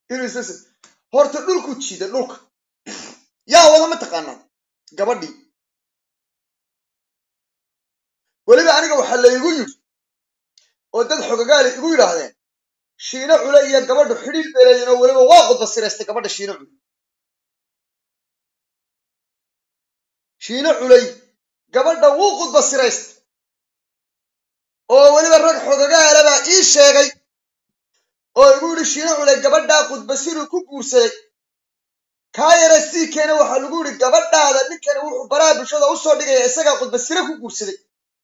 inuu isla s horta dhulku jiida dhulka yaa wada ma taqaanaa gabadhii weliba aniga waxaa laygu yidhi oo dad xogagaali igu yidhaahdeen shiino cule iyo gabadhu xidhiil beleeyin oo weliba waa qudba siraystay gabadha shiino cule shiino culey gabadha wuu qudba siraystay oo weliba rag xogagaala baa ii sheegay oo igu yidhi shiino culey gabadhaa qudba siruu ku guursaday kaa yara sii keena waxaa lagu yidhi gabadhaada ninkani wuxuu baraha bulshada u soo dhigaya isagaa qudba sire ku guursaday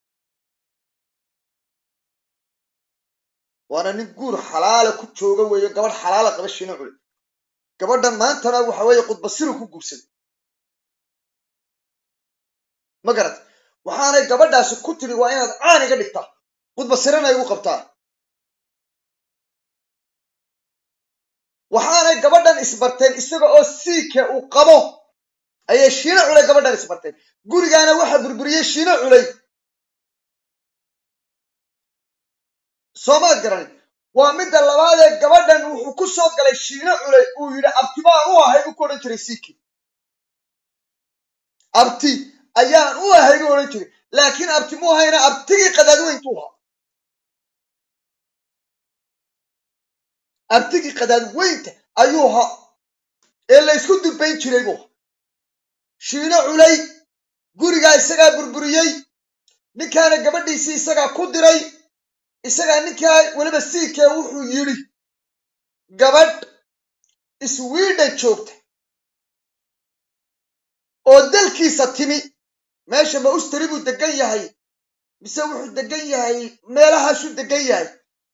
waana nin guur xalaala ku jooga weeyo gabadh xalaala qaba shiino cule gabadhan maantana waxa weeye qudbasiru ku guursaday ma garat waxaanay gabadhaasi ku tiri waa inaad caan iga dhigtaa qudbasirana igu qabtaa waxaanay gabadhan isbarteen isaga oo siike uu qabo ayay shiino culey gabadhan isbarteen gurigaana waxa burburiyey shiino culey soomaad garanin waa midda labaadee gabadhan wuxuu ku soo galay shiino culey uu yidhi abti baan u ahay u ku odhan jiray siiki abti ayaan u ahay u odhan jiray laakiin abti mu ahayna abtigii qadaadweyntu ahaa abtigii qadaadweynta ayuu ahaa ee la ysku dubayn jiray buu ahaa shiino culey gurigaa isagaa burburiyey ninkaana gabadhiisii isagaa ku diray isagaa ninkaa weliba siikee wuxuu yidhi gabadh sweden joogta oo dalkiisa timi meesha ma ustari buu degan yahay mise wuxuu degan yahay meelahaasuu degan yahay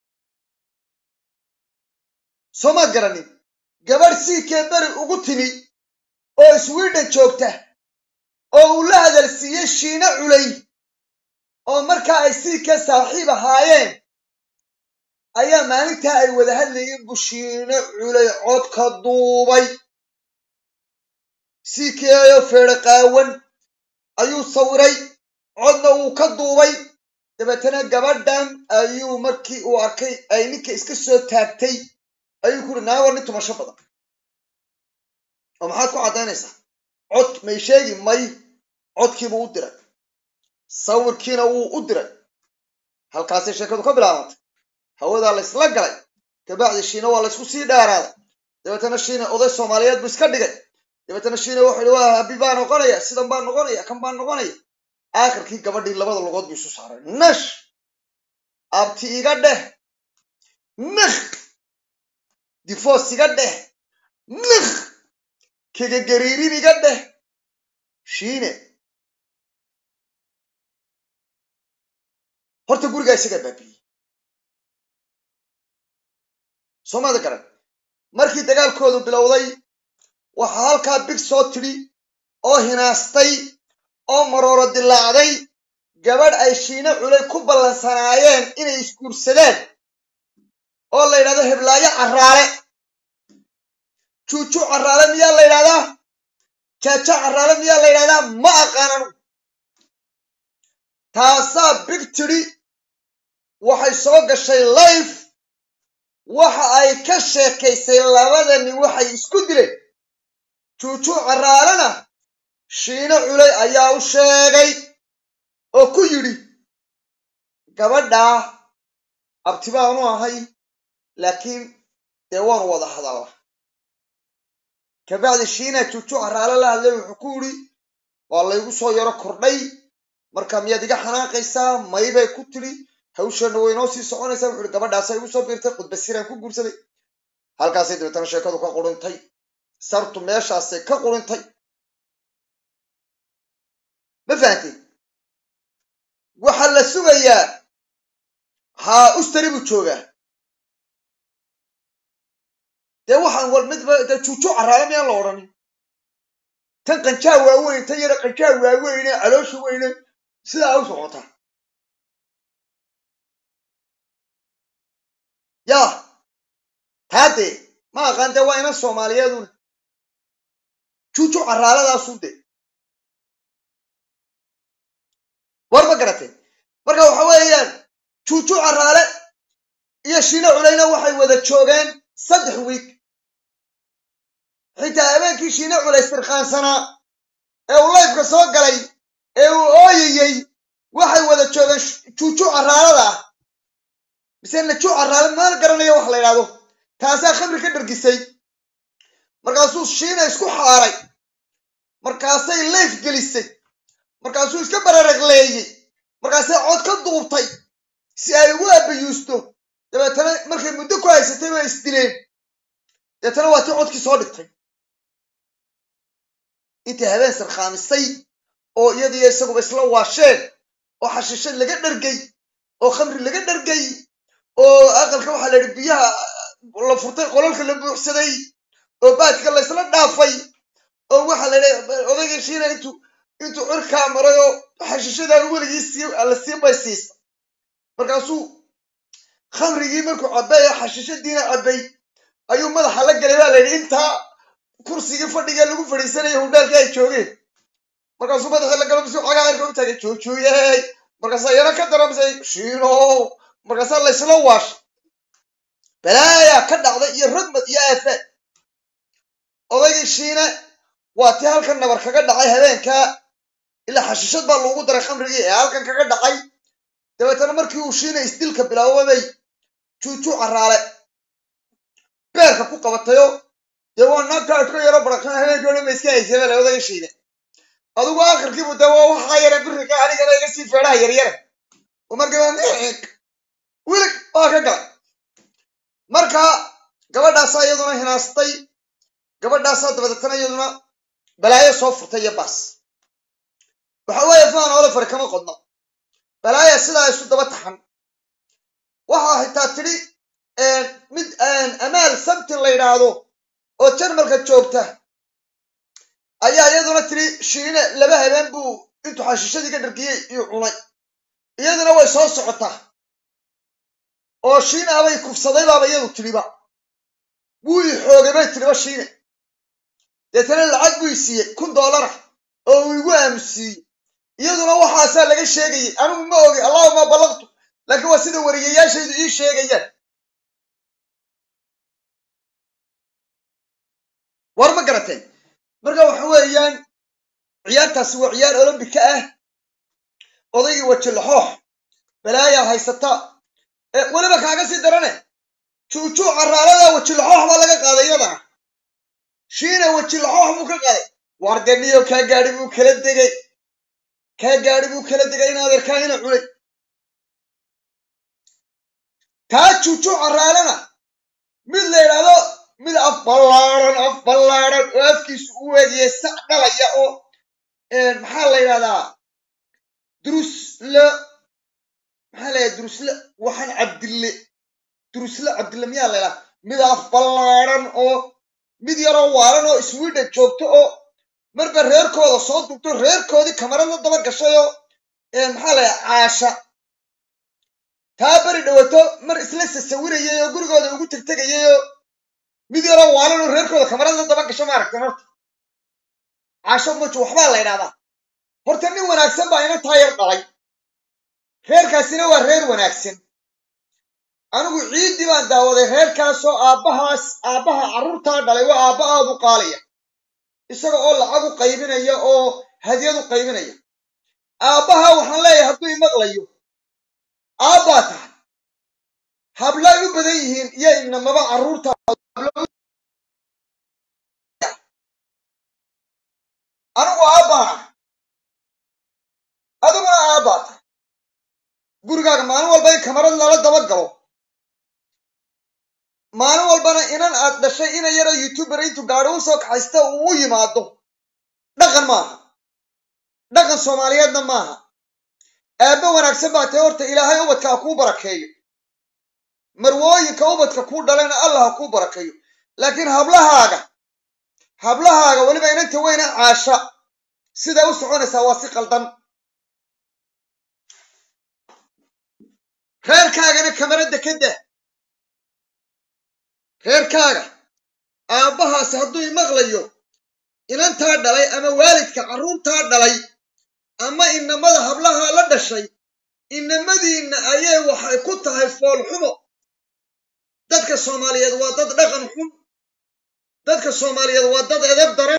soomaad garanin gabadh siikee beri ugu timi oo sweden joogta oo uu la hadalsiiyey shiino culey oo markaa ay siikee saaxiib ahaayeen ayaa maalintaa ay wada hadlayeen bushiino culey codka duubay siikeeyo feedho qaawan ayuu sawiray codna wuu ka duubay dabeetana gabadhan ayuu markii uu arkay ay ninka iska soo taagtay ayuu ku uri naago nin tumasho badan oo maxaad ku caddaynaysaa cod may sheegi may codkiibuu u diray sawirkiina wuu u diray halkaasay sheekadu ka bilaabantay hawadaa laysla galay kabacdi shiina waa laysku sii dheeraaday dabeetana shiina oday soomaaliyeed buu iska dhigay dabeetana shiina wuxuu yihi waa habi baa noqonaya sidan baa noqonaya kan baa noqonaya aakhirkii gabadhii labada lugood buu isu saaray nash abti iga dheh nikh difoos iga dheh nikh kegagariirin iga dheh shiine horta gurigaa isagaa baabiyey soomada garan markii dagaalkoodu bilowday waxaa halkaa big soo tidhi oo hinaastay oo marooro dilaacday gabadh ay shiino culay ku ballansanaayeen inay isguursadeen oo la yidhahdo heblaayo carraale juuju carraale miyaa la yidhahdaa jaajo carraale miyaa la yidhahdaa ma aqaanan taasaa big tidhi waxay soo gashay life waxa ay ka sheekaysay labadani waxay isku dileen juujuu carraalena shiino culay ayaa u sheegay oo ku yidhi gabadhaa abti baanu ahay laakiin dee waanu wada hadalla kabacdi shiina juujuu carraale la hadlay wuxuu ku yidhi waa laygu soo yaro kordhay marka miyaad iga xanaaqaysaa maybay ku tidhi hawsheenna way inoo sii soconaysaa wuxu uhi gabadhaasa igu soo biirtay khudbasiraan ku guursaday halkaasay dabeetana sheekadu ka qurintay sartu meeshaasay ka qurintay ma fahamtay waxaa la sugayaa haa ustari buu joogaa dee waxaan wal midba dee juuju carraale miyaan la odhanin tan qanjaa waaweyn tan yara qanjaa waaweyne caloosha weyne sidaa u socotaa yaa taadee ma aqaan dee waa inan soomaaliyeeduna juuju carraaladaasun dee war ma garateen marka waxa weeyaan juuju carraale iyo shiino culayna waxay wada joogeen saddex wiig shiine culays tirqaansanaa ee uu layfka soo galay ee uu ooyayey waxay wada joogeen juuju caraalada ah mise najuu caraala maal garanayo wax la yidhahdo taasaa khamri ka dhargisay markaasuu shiina isku xaaray markaasay layf gelisay markaasuu iska bararagleeyey markaasay cod ka duubtay si ay ugu abayuusto dabeetana markay muddo ku haysatay way isdileen dabeetana waa tii codkii soo dhigtay intay habeen sarkhaamisay oo iyadiyo isaguba isla waasheen oo xashiishad laga dhargay oo khamri laga dhargay oo aqalka waxaa la yidhi biyaha la furtay qolalka la buuxsaday oo baadka la isla dhaafay oo waxaa la yidhi odayga shiina intuu intuu cirkaa maray oo xashiishadaan weligii sii la sii baysiisa markaasuu khamrigii markuu cabbay oo xashiishadiina cabbay ayuu madaxa la galay baa la yidhi intaa kursigii fadhiga lagu fadhiisanaya hudhaalka ay joogeen markaasuu madaxii la galo bisuu cagaa cirka u taagay joojooyey markaasaa yana ka daramisay shiino markaasaa laysla waashay balaayaa ka dhacday iyo ragmad iyo aafaad odaygii shiine waa tii halkan nabar kaga dhacay habeenkaa ilaa xashiishad baa loogu daray khamrigii ee halkan kaga dhacay dabeetana markii uu shiina isdilka bilaababay juujuu caraale beerka ku qabatayo dee waa naagtaa iska yaro baraqsan habeenkii o dhan ba iska haysay bale odaga shiine adigu akhirkiibu dee waa waxaa yara birika anigana iga sii feedhaha yaryare oo markiiba niig wilig waa ka galay marka gabadhaasaa iyaduna hinaastay gabadhaasaa dabadeetana iyaduna balaayo soo furtay iyo baas waxa weeye faan oole fari kama qodno balaaya sidaa isu daba taxan waxaa xitaa tidhi mid amaal sabti la yidhaahdo oo jarmalka joogta ayaa iyaduna tidhi shiine laba habeen buu intuu xashiishadii ka dhargiyey iyuu cunay iyaduna way soo socotaa oo shiine abay kufsaday baaba iyadu tidhiba wuu i xoogay bay tidhiba shiine deetana lacag buu i siiyey kun doolara oo uu igu aamusiiyey iyaduna waxaasaa laga sheegayay anigu ma ogi allahuma ballaqtu laakiin waa sida wariyayaashaydu ii sheegayaan war ma garateen marka waxa weeyaan ciyaartaasi waa ciyaar olombika ah odaygii wajilaxoox balaayaa haysata weliba kaaga sii darane juujuu caraalada wajilaxoox baa laga qaaday iyadana shiina wajilaxoox buu ka qaaday wardaniyo kaa gaadhi buu kala degay kaa gaadhi buu kala degay in adeerkaa ina cunay kaa juujuu caraalana mid la yidhaahdo mid af ballaaran af ballaaran oo afkiisu u eegaya sac dhalaya oo maxaa la yidhahdaa durusle maxaa la yidhahda durusle waxaan cabdille durusle cabdille miyaa la yidhahda mid af ballaaran oo mid yaroo waalan oo sweden joogto oo marba reerkooda soo dugto reerkoodii kamarada daba gashay oo maxaa la yidhahda caasha taa beri dhawato mar isla sasawirayay oo gurigooda ugu tegtegayay oo mid yaroo waalan oo reerkooda kamarada daba gasho maaragteen horta caasho muju waxbaa la ydhahdaa horta nin wanaagsan baa ina taa yar dhalay reerkaasina waa reer wanaagsan anigu ciiddii baan daawaday reerkaasoo aabbahaas aabbaha carruurtaa dhalay waa aabba aad u qaalaya isaga oo lacag u qaybinaya oo hadyad u qaybinaya aabbaha waxaan leeyahay hadduu imaqlayo aabbaa tahay hablay u badan yihiin iyo inamaba carruurta anigu aabbaa adiguna aabbaa tahay gurigaaga maalin walba in kamarad lala daba galo maalin walbana inan aad dhashay ina yaroo youtuber intuu gaadho u soo kaxaysta uu u yimaado dhaqan maaha dhaqan soomaaliyeedna maaha aabbe wanaagsan baa tahay horta ilaahay ubadka ha kuu barakeeyo marwooyinka ubadka kuu dhalena allah ha kuu barakeeyo laakiin hablahaaga hablahaaga weliba inanta weyna caasha siday u soconaysaa waa si qaldan reerkaagana kamarada ka dah reerkaaga aabbahaasi hadduu imaqlayo inantaa dhalay ama waalidka carruurtaa dhalay ama inamada hablaha la dhashay inamadiinna ayay waxay ku tahay foolxumo dadka soomaaliyeed waa dad dhaqan xun dadka soomaaliyeed waa dad edeb daran